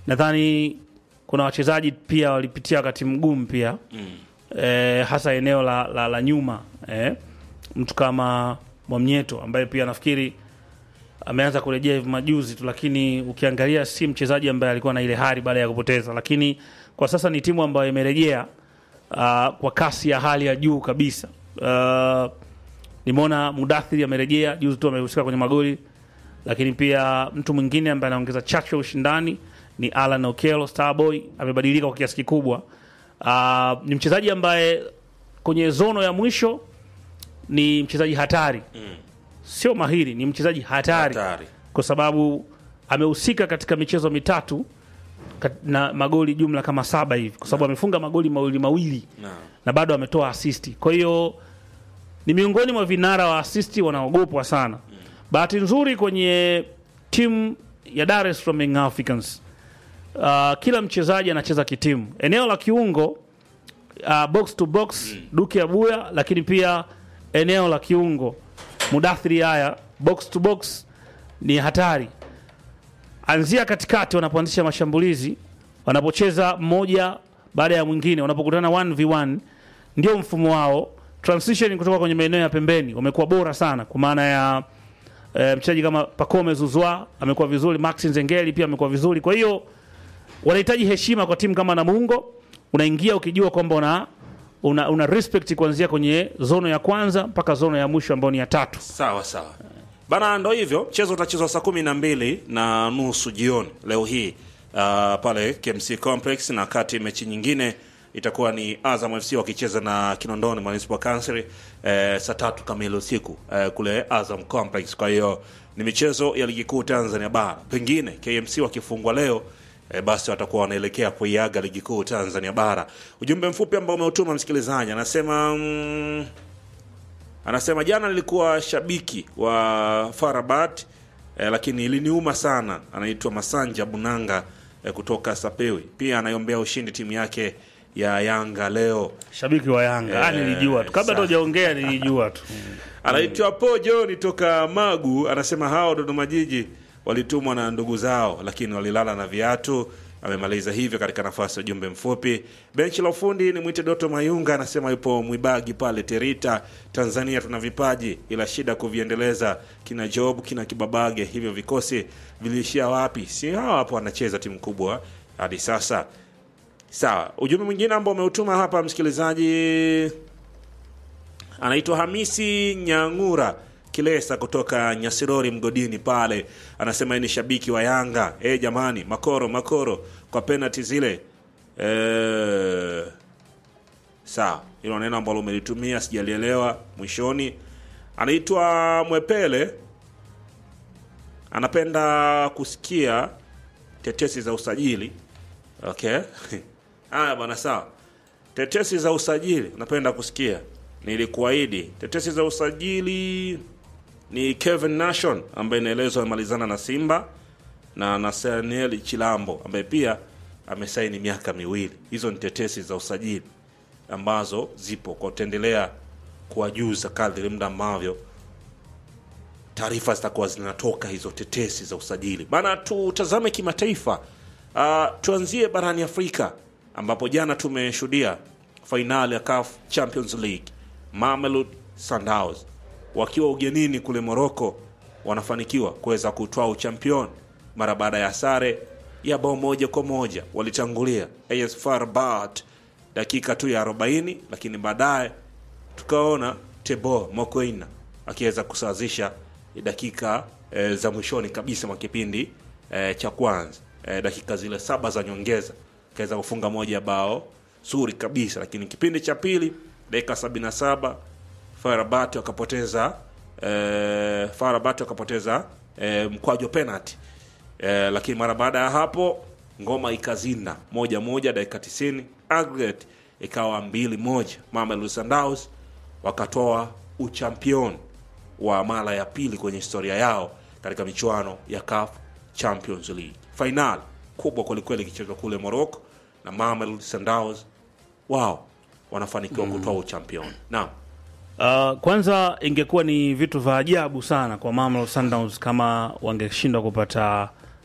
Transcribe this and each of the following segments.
nadhani kuna wachezaji pia walipitia wakati mgumu pia mm. e, hasa eneo la, la, la nyuma e, mtu kama Mwamnyeto ambaye pia nafikiri ameanza kurejea hivi majuzi tu, lakini ukiangalia si mchezaji ambaye alikuwa na ile hari baada ya kupoteza, lakini kwa sasa ni timu ambayo imerejea uh, kwa kasi ya hali ya juu kabisa. Uh, nimeona Mudathiri amerejea juzi tu, amehusika kwenye magoli, lakini pia mtu mwingine ambaye anaongeza chachu ya ushindani ni Alan Okello Starboy, amebadilika kwa kiasi kikubwa. Uh, ni mchezaji ambaye kwenye zono ya mwisho ni mchezaji hatari mm. sio mahiri, ni mchezaji hatari, Hatari. kwa sababu amehusika katika michezo mitatu kat- na magoli jumla kama saba hivi, kwa sababu amefunga magoli mawili mawili Naam. na bado ametoa asisti. Kwa hiyo ni miongoni mwa vinara wa asisti wanaogopwa sana. Bahati nzuri kwenye timu ya Dar es Salaam Young Africans uh, kila mchezaji anacheza kitimu. Eneo la kiungo uh, box to box Duke Abuya, lakini pia eneo la kiungo Mudathiri haya box to box ni hatari. Anzia katikati wanapoanzisha mashambulizi, wanapocheza mmoja baada ya mwingine, wanapokutana 1v1 ndio mfumo wao. Transition kutoka kwenye maeneo ya pembeni wamekuwa bora sana, kwa maana ya e, mchezaji kama Pacome Zuzwa amekuwa vizuri, Max Nzengeli pia amekuwa vizuri. Kwa hiyo wanahitaji heshima kwa timu kama Namungo. Unaingia ukijua kwamba una, una, una respect kuanzia kwenye zono ya kwanza mpaka zono ya mwisho ambayo ni ya tatu. Sawa sawa bana, ndo hivyo. Mchezo utachezwa saa kumi na mbili na nusu jioni leo hii uh, pale KMC Complex, na kati mechi nyingine itakuwa ni Azam FC wakicheza na Kinondoni Municipal Council eh, saa tatu kamili usiku eh, kule Azam Complex. Kwa hiyo ni michezo ya ligi kuu Tanzania bara, pengine KMC wakifungwa leo E, basi watakuwa wanaelekea kuiaga ligi kuu Tanzania bara. Ujumbe mfupi ambao umeutuma msikilizaji anasema mm, anasema jana nilikuwa shabiki wa Farabat eh, lakini iliniuma sana. Anaitwa Masanja Bunanga eh, kutoka Sapewi. Pia anaiombea ushindi timu yake ya Yanga leo. Shabiki wa Yanga Eh, ah, nilijua tu kabla sawa. tujaongea, nilijua tu Anaitwa Pojo ni toka Magu, anasema hao Dodoma Jiji walitumwa na ndugu zao, lakini walilala na viatu. Amemaliza hivyo katika nafasi ya ujumbe mfupi. Benchi la ufundi ni mwite Doto Mayunga, anasema yupo Mwibagi pale Terita, Tanzania. Tuna vipaji ila shida kuviendeleza, kina Job kina Kibabage, hivyo vikosi viliishia wapi? Si hawa hapo wanacheza timu kubwa hadi sasa. Sawa, ujumbe mwingine ambao umeutuma hapa msikilizaji anaitwa Hamisi Nyang'ura Kilesa kutoka Nyasirori mgodini pale, anasema yeye ni shabiki wa Yanga. E, jamani, makoro makoro kwa penalti zile. E, sawa, hilo neno ambalo umelitumia sijalielewa mwishoni. Anaitwa Mwepele, anapenda kusikia tetesi za usajili. Okay, haya bwana, sawa tetesi za usajili napenda kusikia. Nilikuahidi tetesi za usajili ni Kevin Nation ambaye inaelezwa amemalizana na Simba na Nathaniel Chilambo ambaye pia amesaini miaka miwili. Hizo ni tetesi za usajili ambazo zipo kwa, utaendelea kuwajuza kadri muda ambavyo taarifa zitakuwa zinatoka hizo tetesi za usajili bana. Tutazame kimataifa. Uh, tuanzie barani Afrika ambapo jana tumeshuhudia fainali ya CAF Champions League, Mamelodi Sundowns wakiwa ugenini kule Morocco wanafanikiwa kuweza kutwaa uchampion mara baada ya sare ya bao moja kwa moja. Walitangulia AS FAR Rabat dakika tu ya 40, lakini baadaye tukaona Tebo Mokoena akiweza kusawazisha dakika e, za mwishoni kabisa mwa kipindi e, cha kwanza e, dakika zile saba za nyongeza akaweza kufunga moja ya bao zuri kabisa, lakini kipindi cha pili dakika 77 Farabat wakapoteza e, Farabat wakapoteza e, mkwaju wa penalty e, lakini mara baada ya hapo ngoma ikazinda moja moja dakika 90 aggregate ikawa mbili moja. Mamelodi Sundowns wakatoa uchampion wa mara ya pili kwenye historia yao katika michuano ya CAF Champions League. Final kubwa kwelikweli ikichezwa kule Morocco na Mamelodi Sundowns wao wanafanikiwa kutoa uchampion. Naam. Uh, kwanza ingekuwa ni vitu vya ajabu sana kwa Mamelodi Sundowns kama wangeshindwa kupata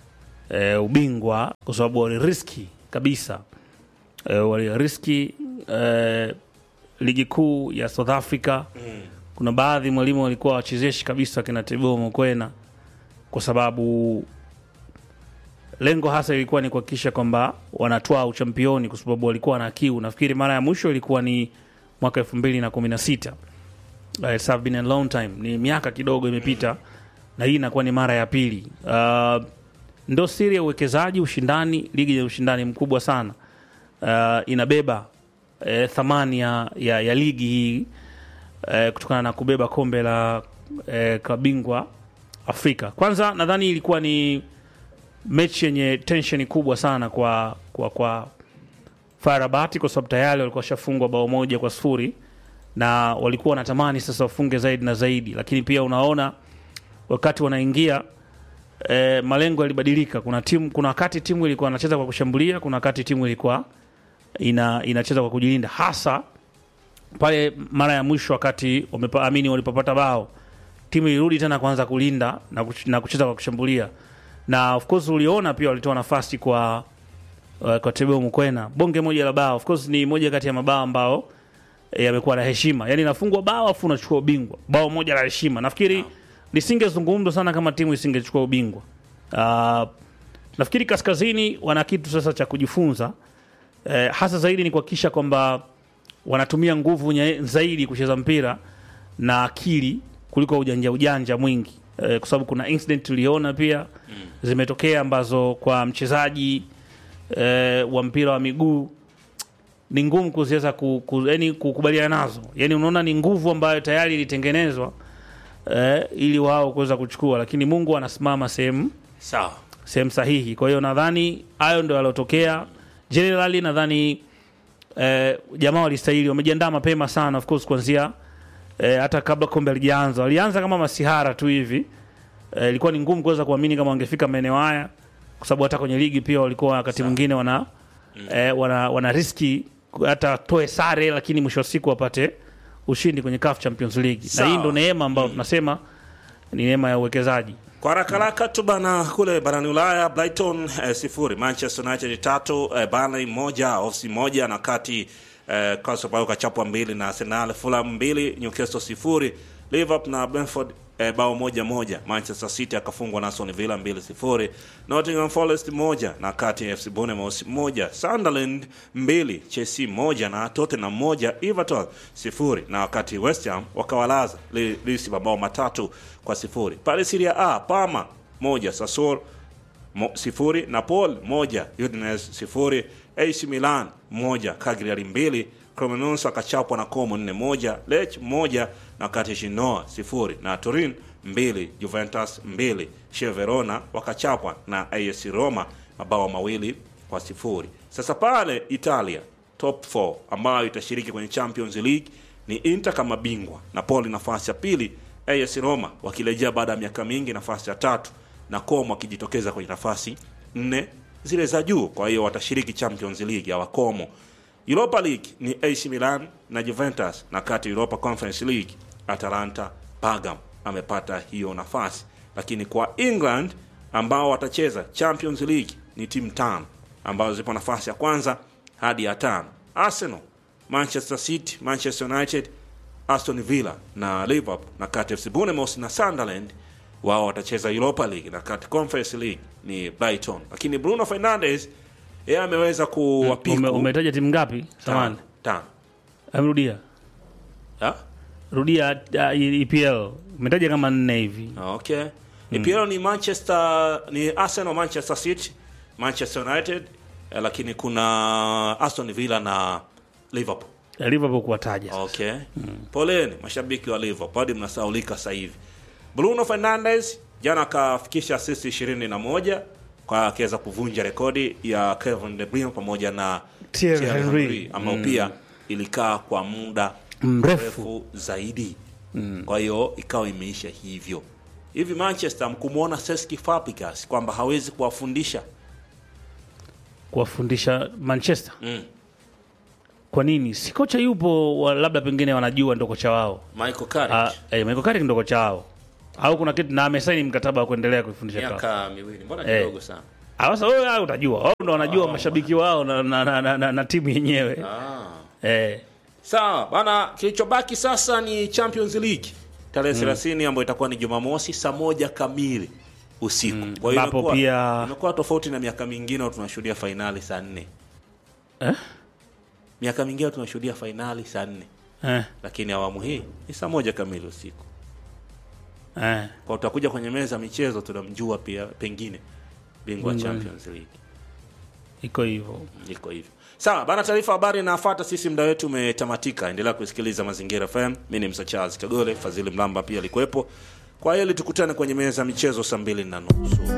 e, ubingwa kwa sababu waliriski kabisa e, waliriski e, ligi kuu ya South Africa Mm. kuna baadhi mwalimu walikuwa wachezeshi kabisa kina Teboho Mokoena kwa sababu lengo hasa ilikuwa ni kuhakikisha kwamba wanatoa uchampioni kwa sababu walikuwa na kiu. Nafikiri mara ya mwisho ilikuwa ni mwaka elfu mbili na kumi na sita. Uh, it's have been a long time, ni miaka kidogo imepita na hii inakuwa ni mara ya pili. Uh, ndo siri ya uwekezaji, ushindani, ligi yenye ushindani mkubwa sana uh, inabeba eh, thamani ya, ya, ya ligi hii eh, kutokana na kubeba kombe la eh, klabu bingwa Afrika. Kwanza nadhani ilikuwa ni mechi yenye tension kubwa sana kwa kwa kwa FAR Rabat kwa sababu tayari walikuwa washafungwa bao moja kwa sifuri na walikuwa wanatamani sasa wafunge zaidi na zaidi, lakini pia unaona wakati wanaingia e, malengo yalibadilika. Kuna timu, kuna wakati timu ilikuwa inacheza kwa kushambulia, kuna wakati timu ilikuwa ina, inacheza kwa kujilinda, hasa pale mara ya mwisho wakati wameamini walipopata bao timu ilirudi tena kuanza kulinda na, kuch na kucheza kwa kushambulia, na of course uliona pia walitoa nafasi kwa uh, kwa Teboho Mokoena, bonge moja la bao. Of course ni moja kati ya mabao ambao eh, yamekuwa na heshima, yani inafungwa bao afu unachukua ubingwa, bao moja la heshima. Nafikiri lisingezungumzwa sana kama timu isingechukua ubingwa. Uh, nafikiri kaskazini wana kitu sasa cha kujifunza eh, hasa zaidi ni kuhakikisha kwamba wanatumia nguvu nye- zaidi kucheza mpira na akili kuliko ujanja ujanja mwingi eh, kwa sababu kuna incident tuliona pia zimetokea ambazo kwa mchezaji eh, wa mpira wa miguu ni ngumu kuziweza ku, ku, yani kukubaliana nazo. Yani unaona ni nguvu ambayo tayari ilitengenezwa eh, ili wao kuweza kuchukua, lakini Mungu anasimama sehemu Sawa. sehemu sahihi. Kwa hiyo nadhani hayo ndio yalotokea. Generally nadhani eh, jamaa walistahili, wamejiandaa mapema sana, of course kuanzia eh, hata kabla kombe alijaanza, walianza kama masihara tu hivi. Eh, ilikuwa ni ngumu kuweza kuamini kama wangefika maeneo haya, kwa sababu hata kwenye ligi pia walikuwa wakati mwingine wana, eh, wana wana riski hata toe sare, lakini mwisho wa siku wapate ushindi kwenye CAF Champions League, na Sawa. hii ndo neema ambayo tunasema ni neema ya uwekezaji. Kwa haraka haraka tu bana, kule barani Ulaya Brighton eh, sifuri, Manchester United tatu, eh, Burnley moja, Ofsi moja na kati eh, Crystal Palace kachapwa mbili na Arsenal, Fulham mbili, Newcastle sifuri, Liverpool na Brentford eh, bao moja moja, Manchester City akafungwa na Aston Villa mbili sifuri, Nottingham Forest moja na kati FC Bournemouth moja, Sunderland mbili, Chelsea moja na Tottenham moja, Everton sifuri, na wakati West Ham wakawalaza Li- Leeds mabao matatu kwa sifuri. Pale Serie A Parma moja, Sassuolo mo, sifuri, Napoli moja, Udinese sifuri, AC Milan moja, Cagliari mbili, Cremonese akachapwa na Como nne moja, Lech moja na kati Genoa sifuri na Turin mbili, Juventus mbili, Chievo Verona wakachapwa na AS Roma mabao mawili kwa sifuri. Sasa pale Italia top 4 ambayo itashiriki kwenye Champions League ni Inter kama bingwa, Napoli nafasi ya pili, AS Roma wakirejea baada ya miaka mingi nafasi ya tatu, na Como wakijitokeza kwenye nafasi nne zile za juu. Kwa hiyo watashiriki Champions League ya Wakomo. Europa League ni AC Milan na Juventus, na kati Europa Conference League Atalanta Bergamo amepata hiyo nafasi, lakini kwa England ambao watacheza Champions League ni timu tano ambazo zipo nafasi ya kwanza hadi ya tano: Arsenal, Manchester City, Manchester United, Aston Villa na Liverpool, na kati FC Bournemouth na Sunderland wao watacheza Europa League, na kati Conference League ni Brighton. Lakini Bruno Fernandes yeye ameweza kuwapiku Ume- Umetaja timu ngapi? tano, Samani, tano. amrudia Ha? rudia uh, EPL umetaja kama nne hivi. Okay. EPL ni Manchester ni Arsenal, Manchester City, Manchester United eh, lakini kuna Aston Villa na Liverpool. Ya Liverpool kuwataja sasa. Okay. Poleni mashabiki wa Liverpool, hadi mnasaulika sasa hivi. Bruno Fernandes jana akafikisha assist 21 kwa akiweza kuvunja rekodi ya Kevin De Bruyne pamoja na Thierry Thierry Henry. Henry ambao pia ilikaa kwa muda Mrefu. mrefu zaidi. Kwa hiyo ikawa imeisha hivyo. Hivi Manchester mkumwona Cesc Fabregas kwamba hawezi kuwafundisha kuwafundisha Manchester. Mm. Kwa nini? Si kocha yupo wa, labda pengine wanajua ndo kocha wao. Michael Carrick Ah, eh, Michael Carrick ndo kocha wao. Au kuna kitu na amesaini mkataba wa kuendelea kuifundisha klabu. miaka miwili, mbona Eh. kidogo sana? Ah, Sasa wewe ah, utajua wao ndo wanajua mashabiki wao na, na, na, na, na, na timu yenyewe eh. Sawa bana, kilichobaki sasa ni Champions League tarehe 30 ambayo itakuwa ni Jumamosi saa moja kamili usiku. Kwa hiyo ambapo imekuwa- pia- imekuwa tofauti na miaka mingine au tunashuhudia fainali saa nne. Eh? Miaka mingine tunashuhudia fainali saa nne, Eh. lakini awamu hii ni saa moja kamili usiku. Eh. Kwa utakuja kwenye meza ya michezo tunamjua pia pengine bingwa wa Bingwa. Champions League. iko hivyo iko hivyo sawa bana taarifa habari inafuata sisi muda wetu umetamatika endelea kusikiliza mazingira fm mi ni msa charles kagole fadhili mlamba pia alikuwepo kwa hili tukutane kwenye meza ya michezo saa mbili na nusu